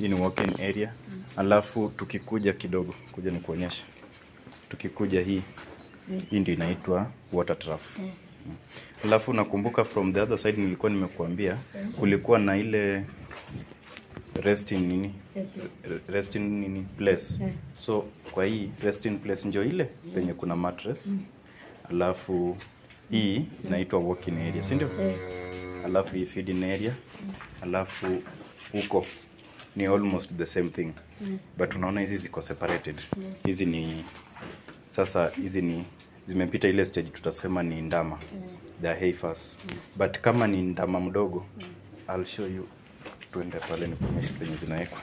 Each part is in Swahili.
hii ni walk-in area alafu tukikuja kidogo kuja ni kuonyesha tukikuja hii hii ndio inaitwa water trough Mm. alafu nakumbuka from the other side nilikuwa nimekuambia kulikuwa na ile resting nini resting nini place so kwa hii resting place ndio ile penye kuna mattress alafu hii inaitwa walking area si ndio alafu hii feeding area alafu huko ni almost the same thing but unaona hizi ziko separated hizi ni sasa hizi ni zimepita ile stage tutasema ni ndama the heifers but kama ni ndama mdogo I'll show you tuende pale nikuonyeshe penye zinawekwa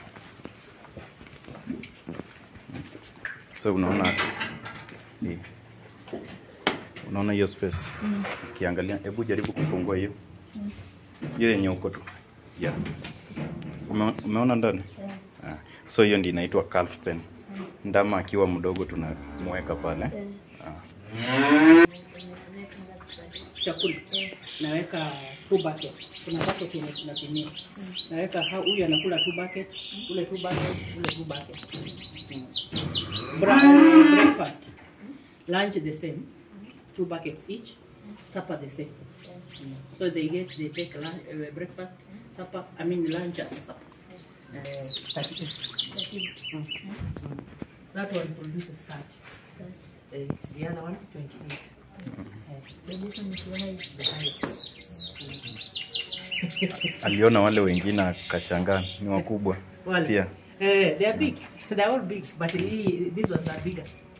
so unaona hii unaona hiyo space ukiangalia hebu jaribu kufungua hiyo hiyo yenye uko tu yeah. Ume, umeona ndani ah. so hiyo ndio inaitwa calf pen ndama akiwa mdogo tunamweka pale ah. chakula naweka two buckets. Kuna bucket yenye tunapimia. Naweka ha- huyu anakula two buckets, ule two buckets, ule two buckets. Mm. Bra- breakfast, lunch the same, two buckets each, supper the same. Mm. So they get they take lunch, uh, breakfast, supper, I mean lunch and supper. Uh, 38. Mm. Mm. That one produces 30. Uh, the other one 28. So this one is the highest. The highest. aliona wale wengine akashangaa ni wakubwa Wale. pia Eh, they are big. They are all big, but he, these ones are bigger.